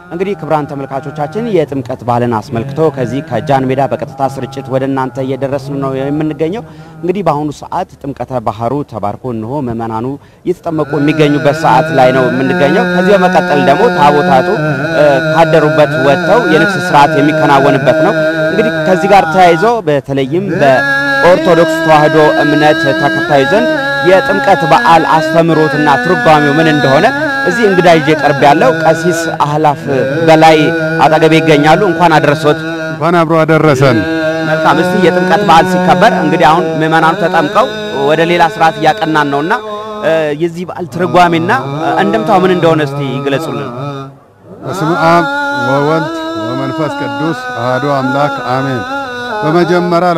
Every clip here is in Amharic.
እንግዲህ ክቡራን ተመልካቾቻችን የጥምቀት በዓልን አስመልክቶ ከዚህ ከጃን ሜዳ በቀጥታ ስርጭት ወደ እናንተ እየደረስን ነው የምንገኘው። እንግዲህ በአሁኑ ሰዓት ጥምቀተ ባህሩ ተባርኮ እንሆ ምዕመናኑ እየተጠመቁ የሚገኙበት ሰዓት ላይ ነው የምንገኘው። ከዚህ በመቀጠል ደግሞ ታቦታቱ ካደሩበት ወጥተው የንግስ ስርዓት የሚከናወንበት ነው። እንግዲህ ከዚህ ጋር ተያይዞ በተለይም በኦርቶዶክስ ተዋሕዶ እምነት ተከታዩ ዘንድ የጥምቀት በዓል አስተምህሮትና ትርጓሜው ምን እንደሆነ እዚህ እንግዳ ይዤ ቀርብ ያለው ቀሲስ አህላፍ በላይ አጠገቤ ይገኛሉ። እንኳን አደረሶት። እንኳን አብሮ አደረሰን። መልካም። እስቲ የጥምቀት በዓል ሲከበር እንግዲህ አሁን ምዕመናኑ ተጠምቀው ወደ ሌላ ስርዓት እያቀናን ነውና የዚህ በዓል ትርጓሜና እንደምታው ምን እንደሆነ እስቲ ይግለጹልን። በስመ አብ ወወልድ ወመንፈስ ቅዱስ አሐዱ አምላክ አሜን። በመጀመሪያ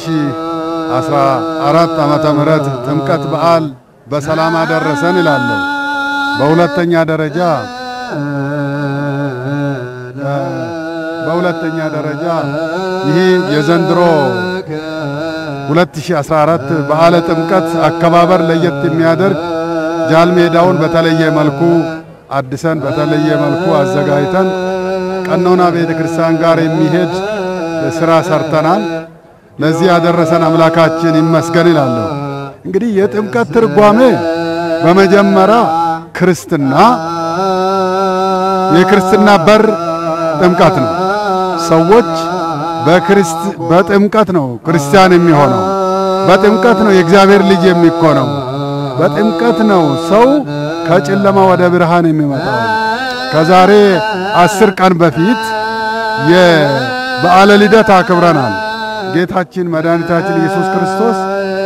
ለ2014 ዓመተ ምህረት ጥምቀት በዓል በሰላም አደረሰን እላለሁ። በሁለተኛ ደረጃ በሁለተኛ ደረጃ ይህ የዘንድሮ 2014 በዓለ ጥምቀት አከባበር ለየት የሚያደርግ ጃልሜዳውን በተለየ መልኩ አድሰን በተለየ መልኩ አዘጋጅተን ቀኖና ቤተ ክርስቲያን ጋር የሚሄድ ስራ ሰርተናል። ለዚህ ያደረሰን አምላካችን ይመስገን ይላለሁ። እንግዲህ የጥምቀት ትርጓሜ በመጀመሪያ ክርስትና የክርስትና በር ጥምቀት ነው። ሰዎች በክርስት በጥምቀት ነው ክርስቲያን የሚሆነው። በጥምቀት ነው የእግዚአብሔር ልጅ የሚኮነው። በጥምቀት ነው ሰው ከጨለማ ወደ ብርሃን የሚመጣው። ከዛሬ አስር ቀን በፊት የበዓለ ልደት አክብረናል። ጌታችን መድኃኒታችን ኢየሱስ ክርስቶስ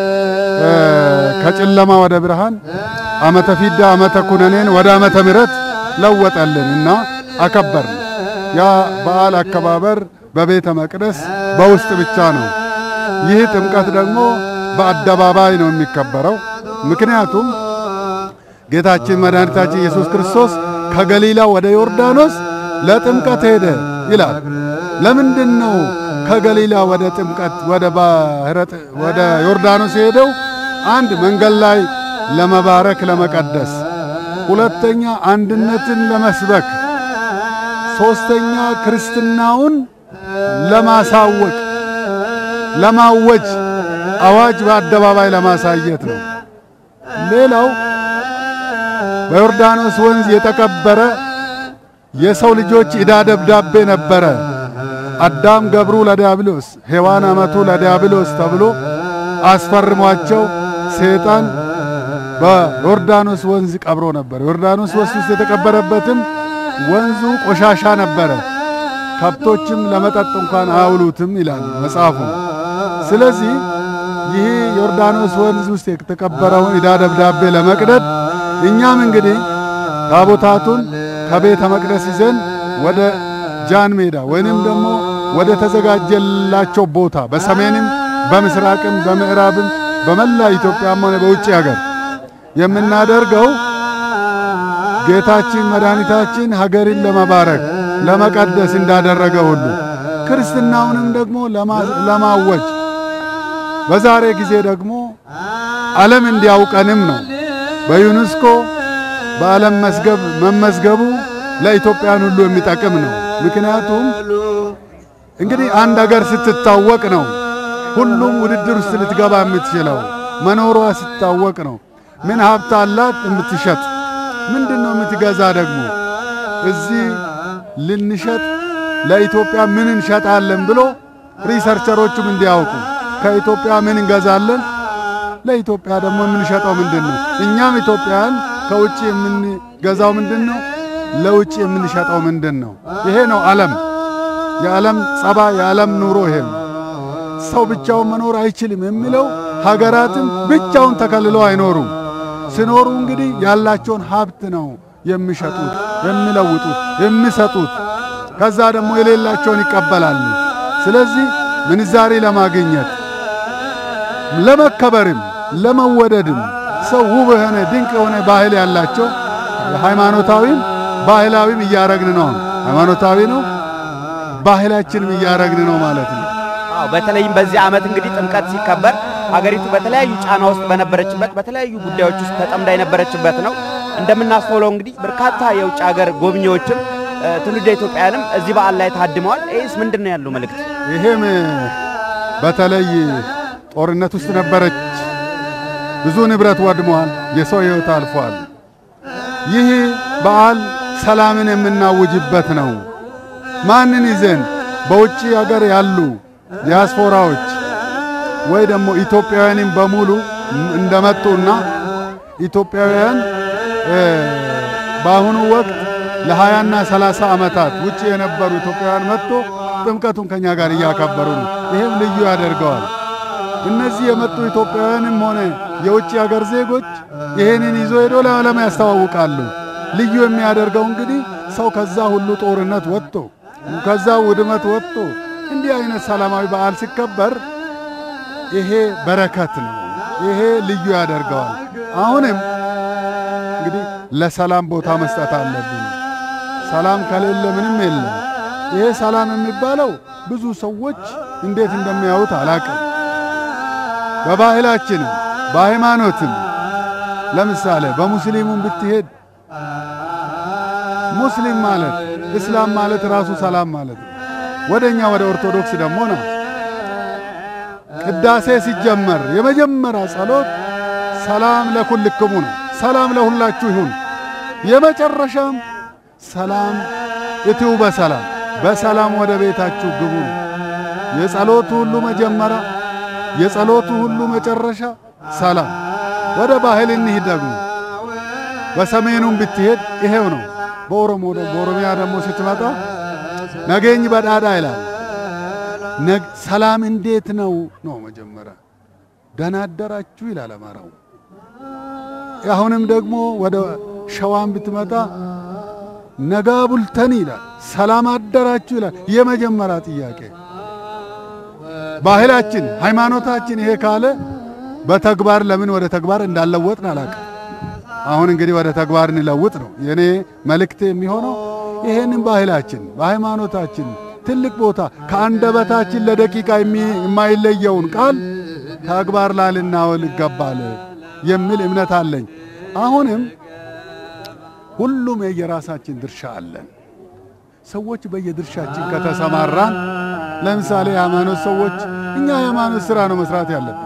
ከጨለማ ወደ ብርሃን ዓመተ ፊዳ ዓመተ ኩነኔን ወደ ዓመተ ምሕረት ለወጠልን እና አከበርን። ያ በዓል አከባበር በቤተ መቅደስ በውስጥ ብቻ ነው። ይህ ጥምቀት ደግሞ በአደባባይ ነው የሚከበረው። ምክንያቱም ጌታችን መድኃኒታችን ኢየሱስ ክርስቶስ ከገሊላ ወደ ዮርዳኖስ ለጥምቀት ሄደ ይላል። ለምንድን ነው ከገሊላ ወደ ጥምቀት ወደ ባህረ ወደ ዮርዳኖስ ሄደው? አንድ መንገድ ላይ ለመባረክ ለመቀደስ፣ ሁለተኛ አንድነትን ለመስበክ፣ ሶስተኛ ክርስትናውን ለማሳወቅ ለማወጅ አዋጅ በአደባባይ ለማሳየት ነው። ሌላው በዮርዳኖስ ወንዝ የተቀበረ የሰው ልጆች ዕዳ ደብዳቤ ነበረ። አዳም ገብሩ ለዲያብሎስ ሔዋን አመቱ ለዲያብሎስ ተብሎ አስፈርሟቸው ሰይጣን በዮርዳኖስ ወንዝ ቀብሮ ነበር። ዮርዳኖስ ወንዝ ውስጥ የተቀበረበትም ወንዙ ቆሻሻ ነበረ። ከብቶችም ለመጠጥ እንኳን አያውሉትም ይላል መጽሐፉ። ስለዚህ ይህ ዮርዳኖስ ወንዝ ውስጥ የተቀበረውን ዕዳ ደብዳቤ ለመቅደድ እኛም እንግዲህ ታቦታቱን ከቤተ መቅደስ ይዘን ወደ ጃን ሜዳ ወይንም ደግሞ ወደ ተዘጋጀላቸው ቦታ በሰሜንም በምስራቅም በምዕራብም በመላ ኢትዮጵያም ሆነ በውጭ ሀገር የምናደርገው ጌታችን መድኃኒታችን ሀገርን ለመባረክ ለመቀደስ እንዳደረገ ሁሉ ክርስትናውንም ደግሞ ለማወጅ በዛሬ ጊዜ ደግሞ ዓለም እንዲያውቀንም ነው። በዩኔስኮ በዓለም መዝገብ መመዝገቡ ለኢትዮጵያን ሁሉ የሚጠቅም ነው። ምክንያቱም እንግዲህ አንድ ሀገር ስትታወቅ ነው ሁሉም ውድድር ውስጥ ልትገባ የምትችለው። መኖሯ ሲታወቅ ነው። ምን ሀብት አላት የምትሸጥ፣ ምንድን ነው የምትገዛ ደግሞ እዚህ ልንሸጥ ለኢትዮጵያ ምን እንሸጣለን ብሎ ሪሰርቸሮቹም እንዲያውቁ ከኢትዮጵያ ምን እንገዛለን፣ ለኢትዮጵያ ደግሞ የምንሸጠው ምንድን ነው፣ እኛም ኢትዮጵያን ከውጭ የምንገዛው ምንድን ነው፣ ለውጭ የምንሸጠው ምንድን ነው። ይሄ ነው ዓለም የዓለም ጸባ የዓለም ኑሮ ይሄ ነው። ሰው ብቻውን መኖር አይችልም የሚለው ሀገራትም ብቻውን ተከልለው አይኖሩም። ሲኖሩ እንግዲህ ያላቸውን ሀብት ነው የሚሸጡት፣ የሚለውጡት፣ የሚሰጡት። ከዛ ደግሞ የሌላቸውን ይቀበላሉ። ስለዚህ ምንዛሬ ለማግኘት ለመከበርም ለመወደድም ሰው ውብ የሆነ ድንቅ የሆነ ባህል ያላቸው ሃይማኖታዊም ባህላዊም እያረግን ነው። ሃይማኖታዊ ነው ባህላችንም እያረግን ነው ማለት ነው። አዎ በተለይም በዚህ ዓመት እንግዲህ ጥምቀት ሲከበር ሀገሪቱ በተለያዩ ጫና ውስጥ በነበረችበት በተለያዩ ጉዳዮች ውስጥ ተጠምዳ የነበረችበት ነው። እንደምናስተውለው እንግዲህ በርካታ የውጭ ሀገር ጎብኚዎችም ትውልደ ኢትዮጵያውያንም እዚህ በዓል ላይ ታድመዋል። ይህስ ምንድን ነው ያለው መልእክት? ይሄም በተለይ ጦርነት ውስጥ ነበረች። ብዙ ንብረት ወድሟል። የሰው ሕይወት አልፏል። ይህ በዓል ሰላምን የምናውጅበት ነው። ማንን ይዘን በውጭ ሀገር ያሉ ዲያስፖራዎች ወይ ደግሞ ኢትዮጵያውያንም በሙሉ እንደመጡና ኢትዮጵያውያን በአሁኑ ወቅት ለሀያና ሰላሳ ዓመታት ውጭ የነበሩ ኢትዮጵያውያን መጥቶ ጥምቀቱን ከኛ ጋር እያከበሩ ነው። ይህም ልዩ ያደርገዋል። እነዚህ የመጡ ኢትዮጵያውያንም ሆነ የውጭ ሀገር ዜጎች ይህንን ይዞ ሄዶ ለዓለም ያስተዋውቃሉ። ልዩ የሚያደርገው እንግዲህ ሰው ከዛ ሁሉ ጦርነት ወጥቶ ከዛ ውድመት ወጥቶ እንዲህ አይነት ሰላማዊ በዓል ሲከበር ይሄ በረከት ነው። ይሄ ልዩ ያደርገዋል። አሁንም እንግዲህ ለሰላም ቦታ መስጠት አለብን። ሰላም ከሌለ ምንም የለም። ይሄ ሰላም የሚባለው ብዙ ሰዎች እንዴት እንደሚያዩት አላቅም። በባህላችንም በሃይማኖትም ለምሳሌ በሙስሊሙም ብትሄድ ሙስሊም ማለት እስላም ማለት ራሱ ሰላም ማለት ነው። ወደኛ ወደ ኦርቶዶክስ ደግሞ ነው ቅዳሴ ሲጀመር የመጀመሪያ ጸሎት ሰላም ለኩልክሙ ነው። ሰላም ለሁላችሁ ይሁን። የመጨረሻም ሰላም እትው በሰላም በሰላም ወደ ቤታችሁ ግቡ። የጸሎቱ ሁሉ መጀመሪያ የጸሎቱ ሁሉ መጨረሻ ሰላም። ወደ ባህል እንሂድ ደግሞ በሰሜኑም ብትሄድ ይሄው ነው። በኦሮሞ በኦሮሚያ ደግሞ ስትመጣ ነገኝ በዳዳ ይላል። ሰላም እንዴት ነው ነው መጀመሪያ ደህና አደራችሁ ይላል አማራው። አሁንም ደግሞ ወደ ሸዋም ብትመጣ ነጋ ቡልተን ይላል። ሰላም አደራችሁ ይላል። የመጀመሪያ ጥያቄ ባህላችን፣ ሃይማኖታችን ይሄ ካለ በተግባር ለምን ወደ ተግባር እንዳለወጥን አላውቅም። አሁን እንግዲህ ወደ ተግባር እንለውጥ ነው የኔ መልእክት የሚሆነው። ይሄንን ባህላችን በሃይማኖታችን ትልቅ ቦታ ከአንደበታችን ለደቂቃ የማይለየውን ቃል ተግባር ላይ ልናውል ይገባል የሚል እምነት አለኝ። አሁንም ሁሉም የየራሳችን ድርሻ አለን። ሰዎች በየድርሻችን ከተሰማራን፣ ለምሳሌ የሃይማኖት ሰዎች እኛ የሃይማኖት ሥራ ነው መስራት ያለብን።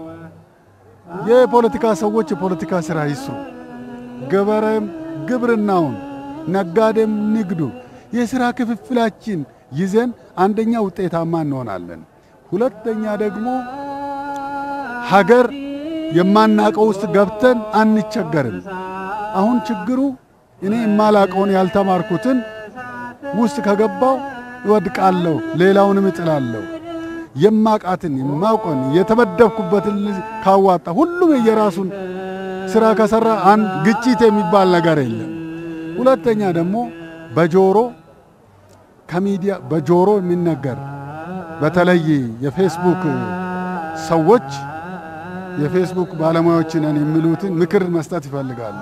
የፖለቲካ ሰዎች የፖለቲካ ሥራ ይስሩ። ገበሬም ግብርናውን፣ ነጋዴም ንግዱ የሥራ ክፍፍላችን ይዘን አንደኛ ውጤታማ እንሆናለን። ሁለተኛ ደግሞ ሀገር የማናቀው ውስጥ ገብተን አንቸገርም። አሁን ችግሩ እኔ የማላቀውን ያልተማርኩትን ውስጥ ከገባው እወድቃለሁ፣ ሌላውንም እጥላለሁ። የማቃትን የማውቀን የተመደብኩበትን ካዋጣ ሁሉም የየራሱን ስራ ከሰራ አንድ ግጭት የሚባል ነገር የለም። ሁለተኛ ደግሞ በጆሮ ከሚዲያ በጆሮ የሚነገር በተለይ የፌስቡክ ሰዎች የፌስቡክ ባለሙያዎች ነን የሚሉትን ምክር መስጠት ይፈልጋሉ።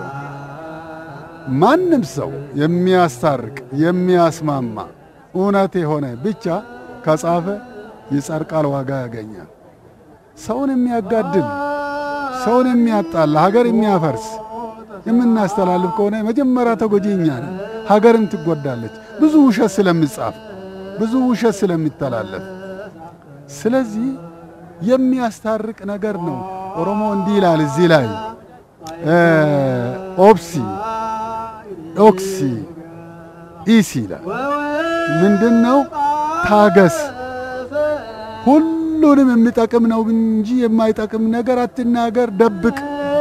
ማንም ሰው የሚያስታርቅ የሚያስማማ እውነት የሆነ ብቻ ከጻፈ ይጸድቃል፣ ዋጋ ያገኛል። ሰውን የሚያጋድል ሰውን የሚያጣላ ሀገር የሚያፈርስ የምናስተላልፍ ከሆነ መጀመሪያ ተጎጂ እኛ ነን። ሀገርም ትጎዳለች። ብዙ ውሸት ስለሚጻፍ ብዙ ውሸት ስለሚተላለፍ፣ ስለዚህ የሚያስታርቅ ነገር ነው። ኦሮሞ እንዲህ ይላል እዚህ ላይ ኦብሲ ኦክሲ ኢሲ ይላል። ምንድን ነው? ታገስ። ሁሉንም የሚጠቅም ነው እንጂ የማይጠቅም ነገር አትናገር፣ ደብቅ።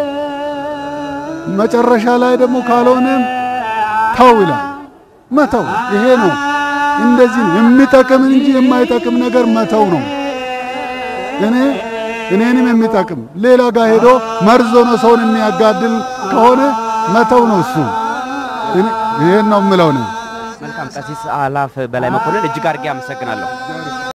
መጨረሻ ላይ ደግሞ ካልሆነም ተው ይላል። መተው ይሄ ነው። እንደዚህ ነው የሚጠቅም እንጂ የማይጠቅም ነገር መተው ነው። እኔ እኔንም የሚጠቅም ሌላ ጋር ሄዶ መርዞ ነው ሰውን የሚያጋድል ከሆነ መተው ነው እሱ። ይሄን ነው የምለው ነው። መልካም ቀሲስ አላፍ በላይ መኮንን እጅግ አድርጌ አመሰግናለሁ።